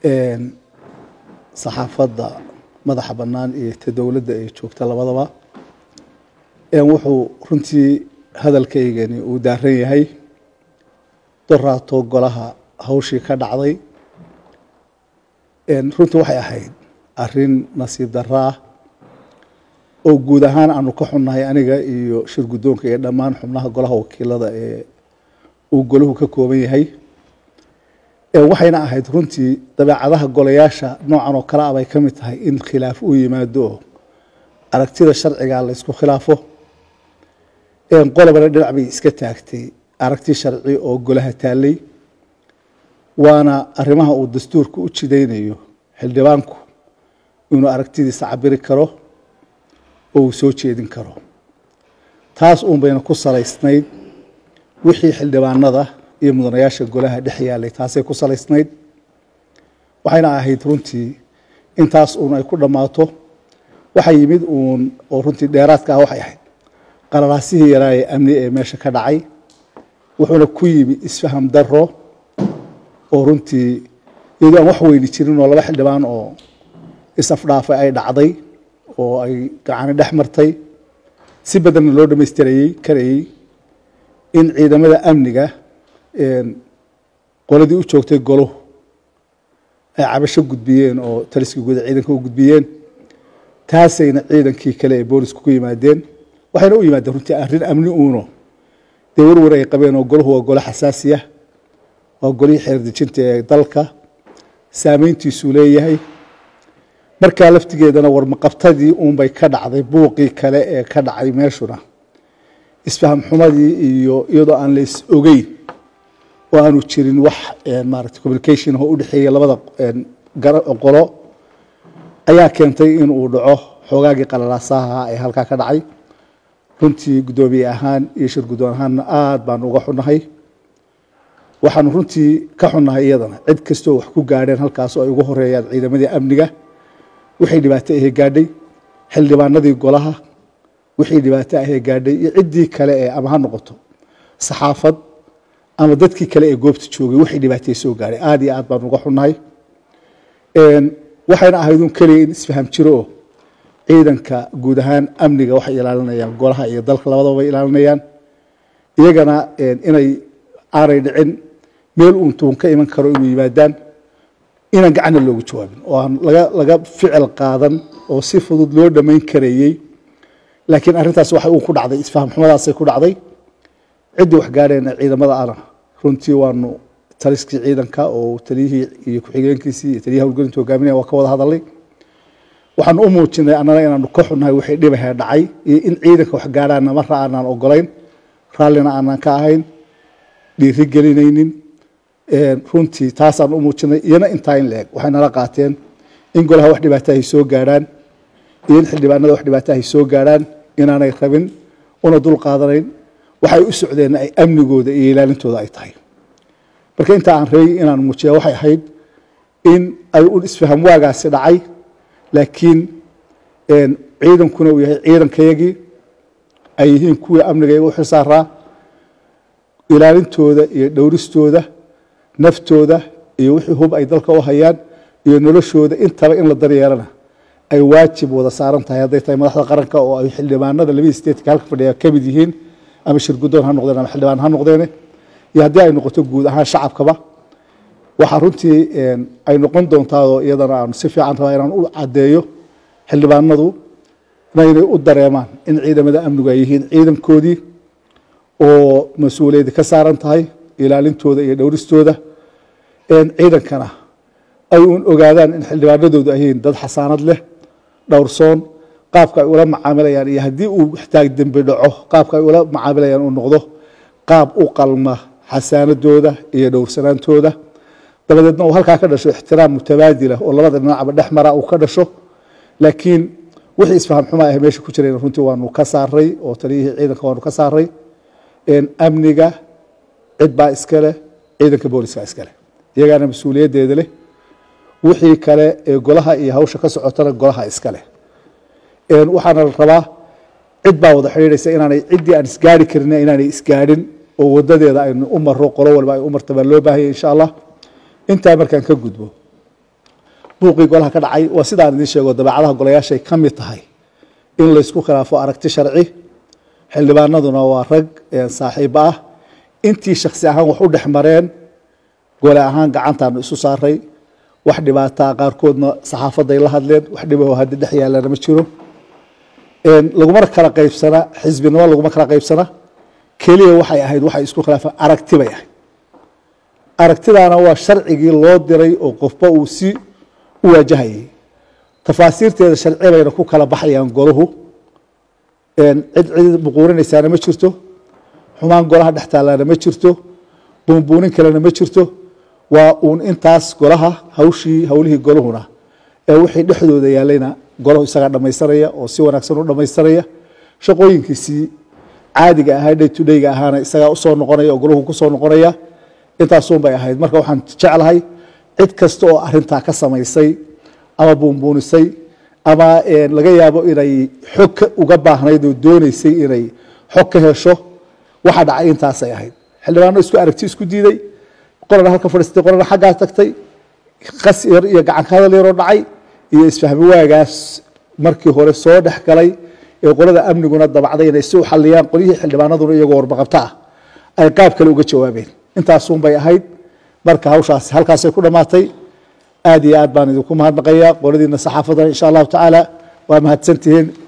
saxaafadda madaxa bannaan iyo ta dowladda ee joogta labadaba wuxuu runtii hadalkaygani uu daaran yahay doraato golaha hawshii ka dhacday runtii waxay ahayd arrin nasiib darro ah oo guud ahaan aanu ka xunnahay aniga iyo shir guddoonka iyo dhammaan xubnaha golaha wakiilada ee uu golahu ka kooban yahay waxayna ahayd runtii dabeecadaha golayaasha noocan oo kale ah bay ka mid tahay in khilaaf uu yimaado oo aragtida sharciga la ysku khilaafo qolobana dhinac bay iska taagtay aragti sharci oo golaha taallay waana arrimaha uu dastuurka u jidaynayo xildhibaanku inuu aragtidiisa cabiri karo oo uu soo jeedin karo taas uun bayna ku salaysnayd wixii xildhibaanada iyo mudanayaasha golaha dhex yaalay taasay ku salaysnayd waxayna ahayd runtii intaas uun ay ku dhammaato waxa yimid uun oo runtii dheeraadka ah waxay ahayd qalalaasihii yaraaye amni ee meesha ka dhacay wuxuuna ku yimi isfaham daro oo runtii iyadoo aan wax weyni jirin oo laba xildhibaan oo isafdhaafay ay dhacday oo ay gacani dhex martay si badanna loo dhamaystirayey karayey in ciidamada amniga qoladii u joogtay goluhu ay cabasho gudbiyeen oo taliskii guuda ciidanka u gudbiyeen taasayna ciidankii kale ee boolisku ku yimaadeen waxayna u yimaadeen runtii arrin amni uuno dee warwar ay qabeen oo golahu waa golo xasaasiya waa golihii xeerdejinta ee dalka saameyntiisuu leeyahay markaa laftigeedana warmaqabtadii uunbay ka dhacday buuqii kale ee ka dhacay meeshuna isfaham xumadii iyo iyadoo aan la is ogeyn oo aanu jirin wax maarata communication oo u dhexeeya labada qolo ayaa keentay in uu dhaco xoogaagii qalalaasaha ee halkaa ka dhacay runtii guddoomiye ahaan iyo shir guddoon ahaanna aada baanu uga xunnahay waxaanu runtii ka xunnahay iyadana cid kastoo wax ku gaadheen halkaas oo ay ugu horeeyaan ciidamadii amniga wixii dhibaato ahee gaadhay xildhibaanadii golaha wixii dhibaato ahee gaadhay iyo ciddii kale ee ama ha noqoto saxaafad ama dadkii kale ee goobta joogay wixii dhibaatay soo gaadhay aada iyo aad baanu uga xunnahay waxayna ahayd un keliya in isfaham jiro oo ciidanka guud ahaan amniga waxay ilaalinayaan golaha iyo dalka labadaba bay ilaalinayaan iyagana inay aanay dhicin meel uun tuun ka iman karo inuu yimaadaan inaan gacanna loogu jawaabin oo aan laga laga ficil qaadan oo si fudud loo dhammayn karayey laakiin arrintaas waxay uun ku dhacday isfaham xumadaasay ku dhacday ciddii wax gaadheena ciidamada ana runtii waanu taliskii ciidanka oo taliyihii iyo ku-xigeenkiisii iyo taliyaha howlgelinta hogaaminaya waa ka wada hadalay waxaanu u muujinay annana inaanu ka xunnahay wixii dhibahee dhacay iyo in ciidanka wax gaadhaana marra aanaan ogolayn raallina aanaan ka ahayn dhiiri gelinaynin runtii taasaan u muujinay iyana intaa in la eg waxay nala qaateen in golaha wax dhibaatahay soo gaadhaan iyo in xildhibaanada wax dhibaatahay soo gaadhaan inaanay rabin una dul qaadanayn waxay u socdeenna ay amnigooda iyo ilaalintooda ay tahay marka inta aan rabay inaan muujiya waxay ahayd in ay un isfaham waagaasi dhacay laakiin ciidankuna uu yahay ciidankayagii ay yihiin kuwii amnigayaga u xilsaaraa ilaalintooda iyo dhowristooda naftooda iyo wixii hub ay dalka u hayaan iyo noloshooda intaba in la daryeelana ay waajib wada saaran tahay hadday tahay madaxda qaranka oo ay xildhibaanada labadii statetka halka fadhiya ka mid yihiin ama shir guddoon ha noqdeen ama xildhibaan ha noqdeene iyo haddii ay noqoto guud ahaan shacabkaba waxaa runtii ay noqon doontaao iyadana aanu si fiican rabaa inaan u caddeeyo xildhibaanadu inay u dareemaan in ciidamada amnigu ay yihiin ciidankoodii oo mas-uuliyaddi ka saaran tahay ilaalintooda iyo dhowristooda ciidankana ay uun ogaadaan in xildhibaanadoodu ay yihiin dad xasaanad leh dhowrsoon qaabka ay ula macaamilayaan iyo haddii uu xtaag dembi dhaco qaabka ay ula macaamilayaan uu noqdo qaab u qalma xasaanadooda iyo dhowrsanaantooda dabadeedna uu halkaa ka dhasho ixtiraam mutabaadila oo labada dhinacba dhex mara uu ka dhasho laakiin wixii isfaham xuma ah meesha ku jirayna runtii waanu ka saaray oo taliyihii ciidanka waanu ka saaray amniga cid baa iskale ciidanka booliska iskale iyagaana mas-uuliyaddeeda leh wixii kale ee golaha iyo hawsha ka socotana golaha iskale waxaana la rabaa cid baa wada xidhiidhaysa inaanay ciddii aan isgaari karin inaanay isgaadhin oo wadadeeda aynu u maro qolo walba ay u marta baa loo baahanya insha allah intaa markaan ka gudbo buuqii golaha ka dhacay waa sidaan idiin sheego dabeecadaha golayaashay ka mid tahay in laysku khilaafo aragti sharci xildhibaanaduna waa rag saaxiibo ah intii shaksi ahaan wax u dhex mareen gole ahaan gacantaanu isu saaray wax dhibaataa qaarkoodna saxaafaday la hadleen wax dhibaho haddi dhex yaalana ma jiro lagumana kala qaybsana xisbinimo laguma kala qaybsana keliya waxay ahayd waxay isku khilaafeen aragti bay ahayd aragtidaana waa sharcigii loo diray oo qofba uu si u waajahayay tafaasiirteeda sharci bayna ku kala baxayaan golahu cid cid buquurinaysaana ma jirto xumaan golaha dhex taalaana ma jirto buunbuunin kalena ma jirto waa uun intaas golaha hawshii howlihii golahuna ee wixii dhexdooda yaalayna golahu isagaa dhamaysanaya oo si wanaagsan u dhamaystiraya shaqooyinkiisii caadiga ahaa day to dayga ahaana isagaa usoo noqonaya oo golahu kusoo noqonaya intaasun bay ahayd marka waxaan jeclahay cid kasta oo arintaa ka samaysay ama buunbuunisay ama laga yaabo inay xog uga baahnayd oo dooneysay inay xog ka hesho waxa dhacay intaasay ahayd xildhibaano isku aragti isku diiday qolana halka fadhiistay qolana xaggaa tagtay qas yar iyo gacanka hadal yaroo dhacay iyo isfahmi waagaas markii hore soo dhex galay ee qolada amniguna dabacday inay si u xaliyaan qolyihii xildhibaanaduna iyagoo warbaqabta ah ay qaab kale uga jawaabeen intaasun bay ahayd marka hawshaas halkaasay ku dhammaatay aad iyo aad baan idinku mahadnaqayaa qoladiina saxaafadana insha allahu tacaala waa mahadsantihiin